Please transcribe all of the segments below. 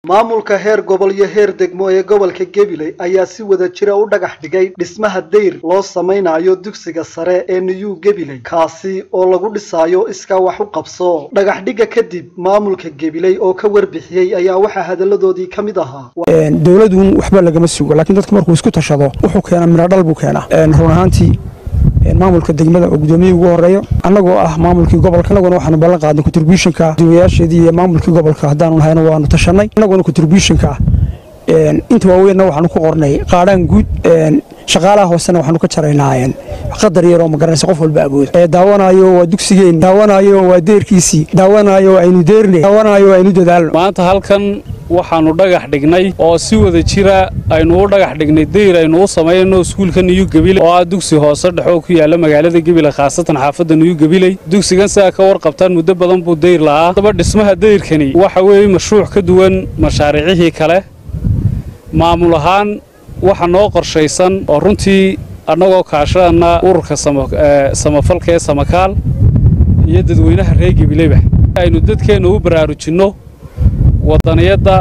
maamulka heer gobol iyo heer degmo ee gobolka gabiley ayaa si wada jira u dhagax dhigay dhismaha dayr loo samaynayo dugsiga sare ee new gabiley kaasi oo lagu dhisaayo iskaa wax u qabso dhagax dhigga kadib maamulka gabiley oo ka warbixiyey ayaa waxaa hadalladoodii ka mid ahaa dowladun waxba lagama sugo laakiin dadku markuu isku tashado wuxuu keenaa miradhal buu keenaa run ahaantii maamulka degmada oo gudoomiyihii ugu horeeyo annagoo ah maamulkii gobolka annaguna waxaanu ballan qaadnay contributionka duwayaasheedii iyo maamulkii gobolka haddaanu nahayna waanu tashanay annaguna contributionka inta waaweynna waxaanu ku qornay qaadhaan guud shaqaalaha hoosena waxaanu ka jaraynaa qadar yaroo magaranaysa qof walba awooda daawanaayo waa dugsigeenni daawanaayo waa deerkiisii daawanaayo aynu deerne daawanaayo aynu dadaalno maanta halkan waxaannu dhagax dhignay oo si wada jira aynu u dhagax dhignay dayr aynu u samaynayno iskuulka niyu gabiley oo ah dugsi hoose dhexoo ku yaalla magaalada gabiley khaasatan xaafadda niyu gabiley dugsigan sidaa ka warqabtaan muddo badan buu dayr la'aa haddaba dhismaha dayrkani waxa weeye mashruuc ka duwan mashaariicihii kale maamul ahaan waxa noo qorshaysan oo runtii annagoo kaashadana ururka samafalka ee samakaal iyo dadweynaha reer gabileyba aynu dadkeenna u baraarujinno waddaniyadda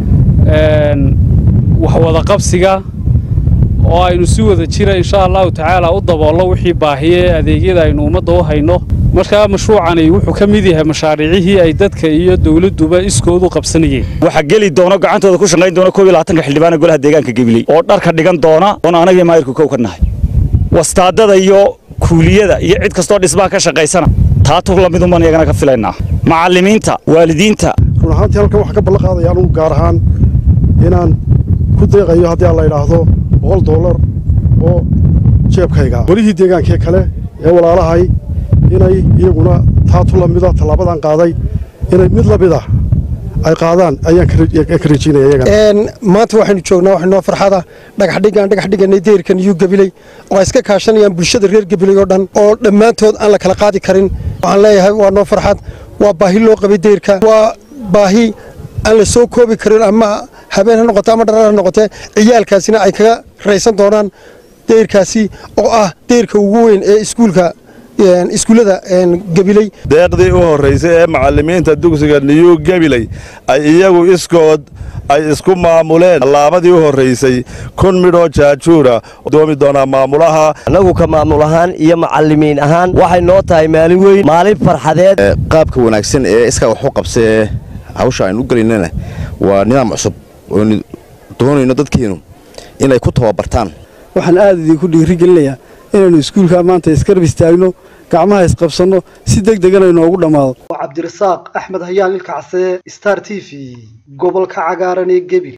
waxwadaqabsiga oo aynu si wada jira insha allahu tacaala u daboollo wixii baahiye ee adeegyada aynu ummadda u hayno markaa mashruucani wuxuu ka mid yahay mashaariicihii ay dadka iyo dawladduba iskoodu qabsanayeen waxaa geli doona gacantooda ku shaqayn doona koob iyo labaatanka xildhibaana golaha deegaanka gabiley oo dharka dhigan doona oon anagii maayirku kow ka nahay wastaadada iyo kuuliyada iyo cid kastoo dhismaha ka shaqaysana taatu lamidunbaan iyagana ka filaynaa macallimiinta waalidiinta run ahaantii halkan waxaa ka ballan qaadaya anugu gaar ahaan inaan ku deeqayo haddii aan la idhaahdo boqol dollar oo jeebkayga golihii deegaankee kale ee walaalahay inay iyaguna taatu lamida tallaabadan qaaday inay mid lamida ay qaadaan ayaan ka rajiinaya iyagana maanta waxaynu joognaa waxay noo farxada dhagaxdhigaan dhagax dhiganay deyrka niyu gabiley oo ay iska kaashanayaan bulshada reer gabiley oo dhan oo dhammaantood aan la kala qaadi karin waxaan leeyahay waa noo farxad waa baahi loo qabay deyrka waa baahi aan la soo koobi karin ama habeen ha noqote ama dharar ha noqotee ciyaalkaasina ay kaga raysan doonaan deyrkaasi oo ah deyrka ugu weyn ee iskuulka iskuullada gabiley deeqdii u horraysay ee macallimiinta dugsiga niyu gabiley ay iyagu iskood ay isku maamuleen tallaabadii u horraysay kun midhoo jaajuura doomi doonaa maamulaha annagu ka maamul ahaan iyo macallimiin ahaan waxay noo tahay maalin weyn maalin farxadeed qaabka wanaagsan ee iskaa wax u qabsee hawsha aynu u gelaynana waa nidaam cusub oonu doonayno dadkeennu inay ku tababartaan waxaan aad idinku dhiirigelinayaa inaynu iskuulkaa maanta iskarab istaagno gacmaha isqabsanno si deg degana inoogu dhammaado cabdirasaaq axmed hayaan ilkacse star t v gobolka cagaaran ee gebi